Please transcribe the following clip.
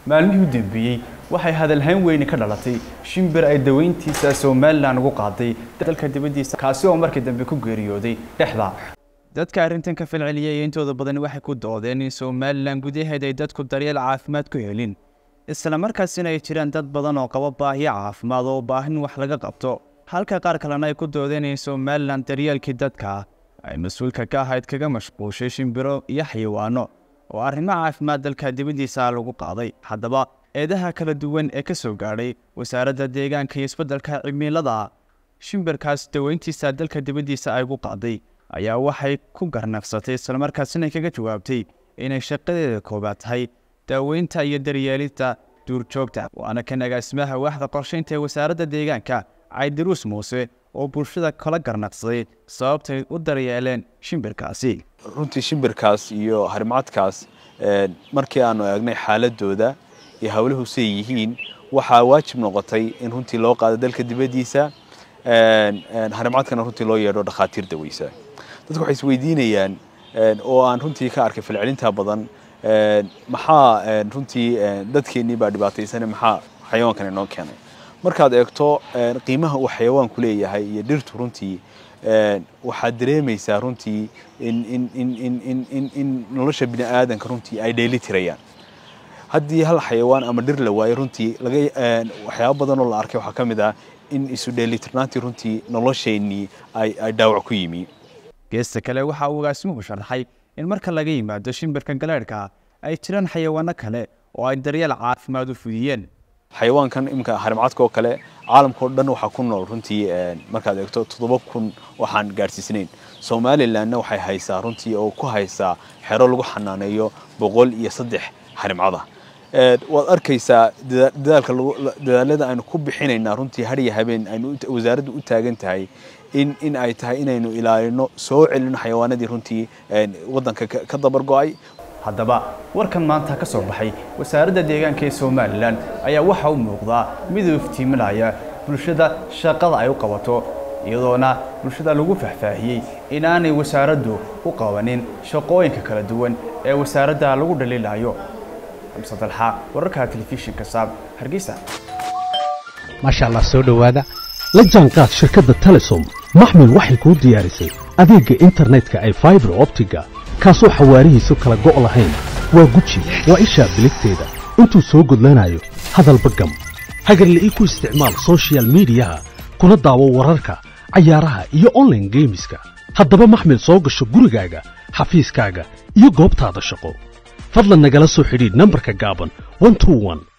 maalmihii u dambeeyey waxay hadalhayn weyni ka dhalatay shimbir ay daweyntiisa somalilan ugu qaaday dalka dibaddiisa kaasi oo markii dambe ku geeriyooday dhexda dadka arrintan ka falceliyay intooda badan waxay ku doodeen in somalilan gudaheeda ay dadku daryeel caafimaad ku helin isla markaasina ay jiraan dad badan oo qaba baahiyo caafimaad oo baahin wax laga qabto halka qaar kalena ay ku doodeen in somalilan daryeelkii dadka ay mas-uulka ka ahayd kaga mashquushay shimbiro iyo xayawaano oo arrimo caafimaad dalka dibaddiisa lagu qaaday haddaba eedaha kala duwan ee ka soo gaadhay wasaaradda deegaanka iyo isbeddelka cimilada shimbirkaas daweyntiisa dalka dibaddiisa ay ugu qaaday ayaa waxay ku garnaqsatay islamarkaasina kaga jawaabtay inay shaqadeeda koobaad tahay daaweynta iyo daryeelinta duurjoogta waana kan agaasimaha waaxda qorshaynta ee wasaaradda deegaanka caydiruus muuse oo bulshada kala garnaqsaday sababtay u daryeeleen shimbirkaasi runtii shimbirkaas iyo harimcadkaas markii aanu eegnay xaaladooda iyo hawluhu siay yihiin waxaa waajib noqotay in runtii loo qaado dalka dibaddiisa harimcadkana runtii loo yeedho dhakhaatiir daweysa dadku waxay isweydiinayaan oo aan runtii ka arkay falcelinta badan maxaa runtii dadkeennii baa dhibaataysane maxaa xayawaankan inoo keenay markaad eegto qiimaha uu xayawaanku leeyahay iyo dhirtu runtii waxaad dareemaysaa runtii in nolosha bini aadanka runtii ay dheeli tirayaan haddii hal xayawaan ama dhir la waayo runtii waxyaaba badan oo la arkay waxaa ka mid ah in isu dheelitirnaantii runtii nolosheennii ay dhaawac ku yimi geesta kale waxa uu agaasimuhu sharaxay in marka laga yimaado shimbirka galeedhka ay jiraan xayawaano kale oo ay daryeel caafimaad u fudiyeen xayawaankan iminka harimcadka oo kale caalamka oo dhan waxaa ku nool runtii markaad eegto toddoba kun waxaan gaadhsiisnayn somalilanna waxay haysaa runtii oo ku haysaa xero lagu xanaaneeyo boqol iyo saddex harimcada waad arkaysaa dadaalka dadaalada aynu ku bixinaynaa runtii hariya habeen aynu wasaaraddu u taagan tahay in in ay tahay inaynu ilaalino soo celino xayawaanadii runtii waddanka ka dabar go-ay haddaba warkan maanta ka soo baxay wasaaradda deegaanka ee somalilan ayaa waxaa u muuqdaa mid uu iftiiminaya bulshada shaqada ay u qabato iyadoona bulshada lagu faahfaahiyey inaanay wasaaraddu u qabanin shaqooyinka kala duwan ee wasaaradda lagu dhaliilayo xamse dalxa wararka telefishinka saab hargeysa maasha allah soo dhowaada la jaanqaad shirkadda telesom maxmil waxay kuu diyaarisay adeegga internetka ay faibar optiga kaasoo xawaarihiisu kala go' lahayn waa guji waa ishaa biligteeda intuu soo gudlanayo hadalba gam hagarla'ii ku isticmaal sochial midiyaha kuna daawo wararka cayaaraha iyo onlaine geemiska haddaba maxmil soo gasho gurigaaga xafiiskaaga iyo goobtaada shaqo fadlan nagala soo xidhiidh nambarka gaaban